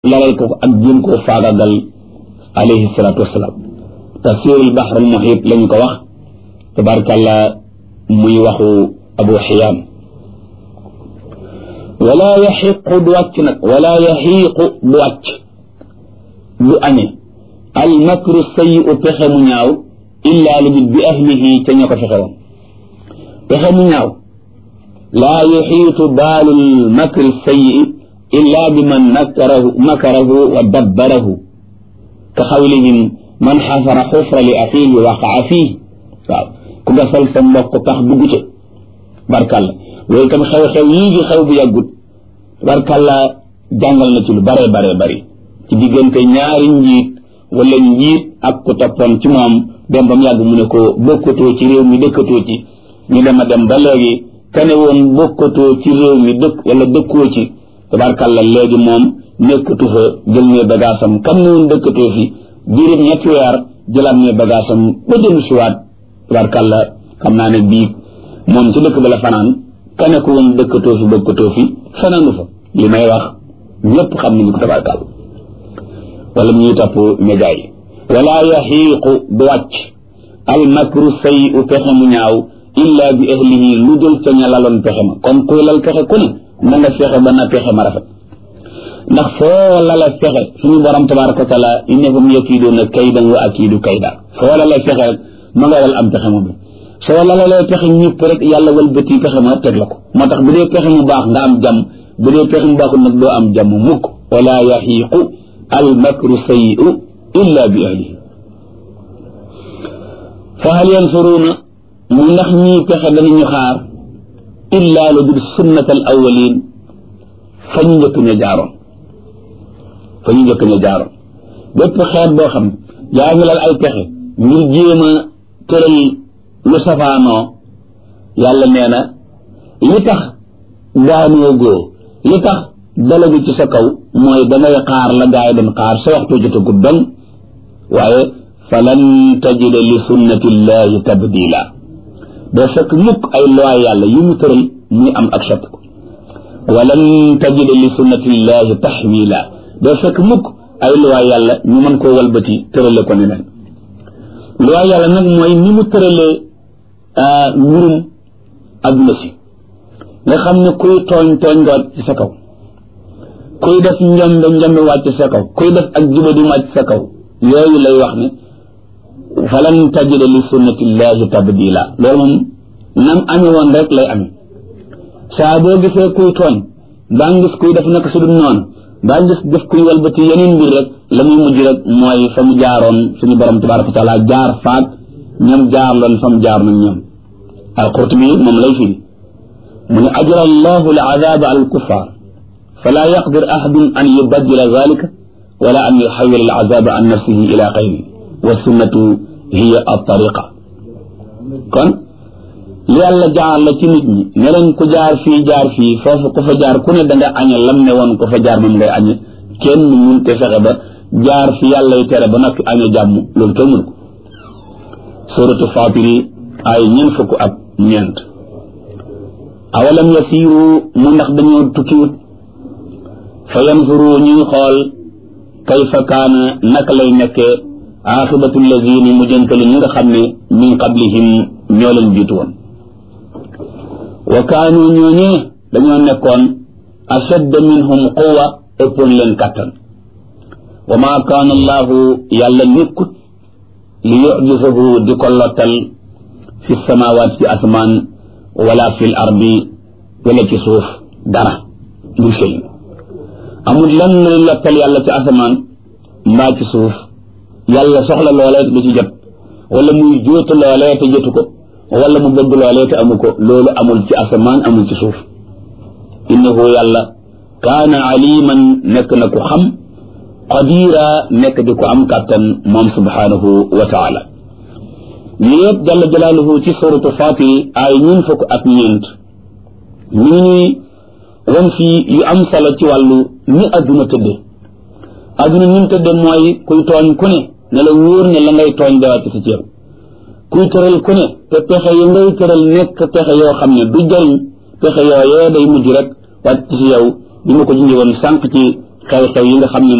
lalal ko ak jéem koo faagagal alayhi salaatu wasalaam tafsirul bahr al muhit lañu ko wax tabarkàlla muy waxu abu xiyaam wala yaxiqu du wàcc nag wala yaxiiqu du wàcc du añe al makru sayi'u pexe mu ñaaw illaa lu bi ahlihi ca ña ko fexe woon pexe mu ñaaw laa yuxiitu baalul makri sayi'i illaa bi man makarahu makarahu wa dabbarahu ka xawlihim man xasara xufra li axiihi waqaa fiihi waaw ku gasal sa mbokk tax dugg ca barkàlla loolu tam xew-xew yii di xew bu yàggut barkàlla jàngal na ci lu bare bare bari ci diggante ñaari njiit wala njiit ak ku toppoon ci moom dem ba mu yàgg mu ne ko bokkatoo ci réew mi dëkkatoo ci ñu dem a dem ba léegi kane woon bokkatoo ci réew mi dëkk wala dëkkoo ci tabarkàlla léegi moom nekkatu fa jël ne bagaasam kam ne woon dëkkatoo fi diirib ñetti weer jëlaat ne bagaasam ba dellu siwaat tabarkàlla xam naa ne bii moom ci dëkk ba la fanaan kane ko woon dëkkatoo fi bokkatoo fi fanaanu fa li may wax ñëpp xam nañu ko tabarkàlla wala ñuy topp média yi wala yaxiiqu du wàcc al makru say u pexe mu ñaaw illa bi ahlihi lu dul ca ña laloon pexe ma comme kuy lal pexe ku ne na nga fexe ba na pexe ma rafet ndax foo lala fexe suñu borom tabaraka wa taala innahum yakiiduuna kaydan wa akiidu kayda foo lala fexe rek ma nga wal am pexe ma bi soo lalalee pexe ñëpp rek yàlla wal bëti pexe ma teg la ko moo tax bu dee pexe mu baax nga am jàmm bu dee pexe mu baaxul nag doo am jàmm mukk wala yaxiiqu al makru sayi'u illa bi ahlihi fa hal yansuruuna mu ndax ñii pexe danañu xaar illa lu dul sunnatal awwalin fa ñu njëkk ña jaaroon fa ñu njëkk ña jaaroon bépp xeet boo xam yaa ngi lal ay pexe ngir jéem a tëral lu safaanoo yàlla nee na li tax daanoo góo li tax dalagu ci sa kaw mooy dangay xaar la gaa yi doon xaar sa waxtu jotagut don waaye falan tajida li sunnatillahi tabdila doo fekk mukk ay loi yàlla yu mu tëral muy am ak sopp ko walan tajida li sunnatillahi taxwila doo fekk mukk ay loi yàlla ñu mën koo walbati tërale ko neneen loi yàlla nag mooy ni mu tëralee mbirum adduna si nga xam ne kuy tooñ tooñ nga wàcc ci sa kaw kuy def njombe njombe wàcc sa kaw kuy def ak juba di wàcc sa kaw yooyu lay wax ne falan tajida li sunnatillahi tabdila loolu moom nam ame woon rek lay ame saa boo gisee kuy tooñ baa ngis kuy def naka su dul noonu baa ngis def kuy walbati yeneen mbir rek la muy mujj rek mooy fa mu jaaroon suñu borom tabaraka wa taala jaar faag ñoom jaar loon fa mu jaar nañ ñoom al-Qurtubi moom lay firi mu ne ajra allahu al azaba al kuffar fala yaqdir ahadun an yubaddila zalika wala an yuxawil al azaba an nafsihi ila xayri wa sunnatu hiya at-tariqa kon li yàlla jaar la ci nit ñi ne leen ku jaar fii jaar fii foofu ku fa jaar ku ne da nga añe lam ne woon ku fa jaar moom ngay añe kenn mun te fexe ba jaar fi yàlla y tere ba noppi añe jàmm loolu kenn mun ko suratu fatiri ay ñeent fukk ak ñeent awalam yasiiru mu ndax dañoo tukkiwut fa yanzuru ñuy xool kayfa kaana naka lay nekkee aaxibatu lazina mu jëntali ñi nga xam ne min qablihim ñoo leen jiitu woon wa kaanu ñooñee dañoo nekkoon ashadda minhum quwa ëppoon leen kàttan wa maa kaana allahu yàlla nekkut li yujisahu di ko lottal fi samawaat ci asmaan wala fi l ardi wala ci suuf dara lu shay amul lan luy lottal yàlla ci asamaan mbaa ci suuf yàlla soxla loolee te du ci jot wala muy jóotu loolee te jotu ko wala mu bëgg loolee te amu ko loolu amul ci asamaan amul ci suuf innahu yàlla kaana aliman nekk na ku xam qadira nekk di ko am kàttan moom subhanahu wa taala yëpp jalla jalaaluhu ci suratu fatir ay ñun fukk ak ñeent ñu ngi ñuy wan fii yu am solo ci wàllu ni adduna tëdde adduna ni mu tëdde mooy kuy tooñ ku ne ne la wóor ne la ngay tooñ dawàcc ci ceeb kuy tëral ku ne te pexe yu ngay tëral nekk pexe yoo xam ne du jëriñ pexe yooyee day mujj rek wàcc ci yow bi ma ko junjee woon sànq ci xew-xew yi nga xam ne